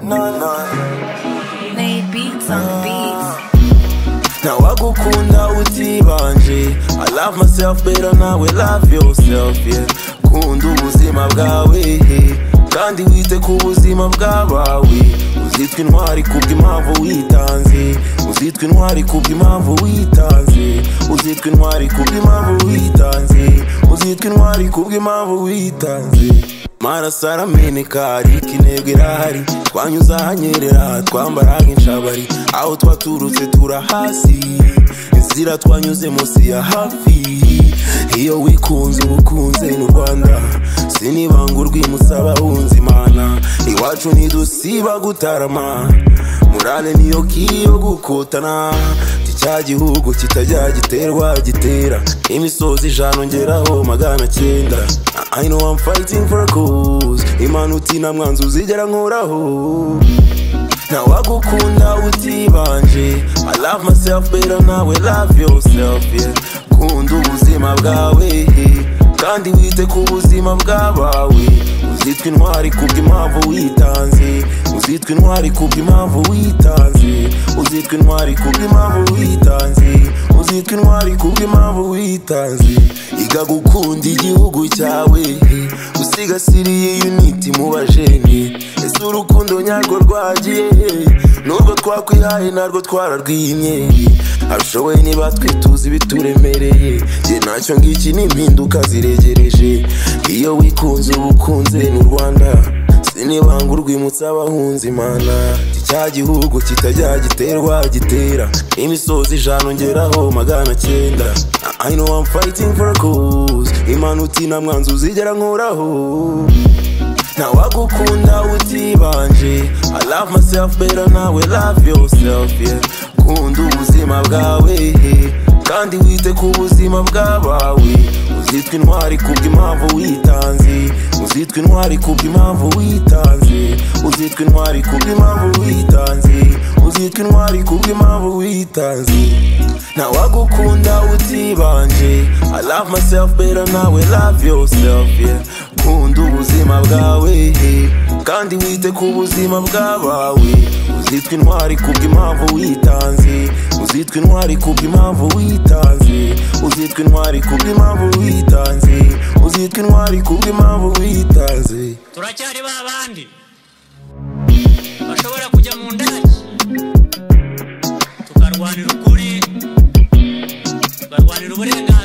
no, no. Made beats on beats. ntawagukunda utibanje i love myself better nawe love yourself yeah kunda ubuzima bwawe eh. kandi wite ku buzima bw'abawe uzitwa intwari kubw'impamvu witanze uzitwa intwari kubw'impamvu witanze uzitwa intwari kubw'impamvu witanze uzitwa intwari kubw'impamvu witanze maraso arameneka hari intego irahari twanyuze ahanyerera twambaraga inshabari aho twaturutse turahasi inzira twanyuze munsi ya hafi iyo wikunze uba ukunze n'u rwanda sinibanga urwimutse abahunze imana iwacu ntidusiba gutarama murale niyo kiyo gukotana cya gihugu kitajya giterwa gitera imisozi ijana ongeraho magana cyenda I know I'm fighting for a cause imana uti nta mwanzi uzigera nkoraho ntawagukunda utibanje I love myself better nawe love yourself yeah kunda ubuzima bwawe eh. kandi wite ku buzima bw'abawe uzitwa intwari kubw'impamvu witanze uzitwa intwari kubw'impamvu witanze uzitwa intwari kubw'impamvu witanze uzitwa intwari kubw'impamvu witanze iga gukunda igihugu cyawe eh. usigasiriye unity mu bajeni ese urukundo nyarwo rwagiye hehe? nurwo twakwihaye narwo twararwimye abishoboye niba twituza ibituremereye jye nacyo ngiki ni impinduka ziregereje iyo wikunze uba ukunze n'u rwanda sinibanga urwimutse abahunze imana Iki cya gihugu kitajya giterwa gitera imisozi ijana ongeraho magana cyenda I know I'm fighting for a cause imana uti nta mwanzi uzigera nkoraho ntawagukunda utibanje i love myself better nawe love yourself yeah kunda ubuzima bwawe eh. kandi wite ku buzima bw'abawe uzitwa intwari kubw'impamvu witanze uzitwa intwari kubw'impamvu witanze uzitwa intwari kubw'impamvu witanze uzitwa intwari kubw'impamvu witanze ntawagukunda utibanje i love myself better nawe love yourself yeah kunda ubuzima bwawe eh. kandi wite ku buzima bw'abawe uzitwa intwari kubw'impamvu witanze uzitwa intwari kubw'impamvu witanze uzitwa intwari kubw'impamvu witanze uzitwa intwari kubw'impamvu witanze turacyari ba bandi bashobora kujya mu ndege tukarwanira ukuri tukarwanira uburenganzira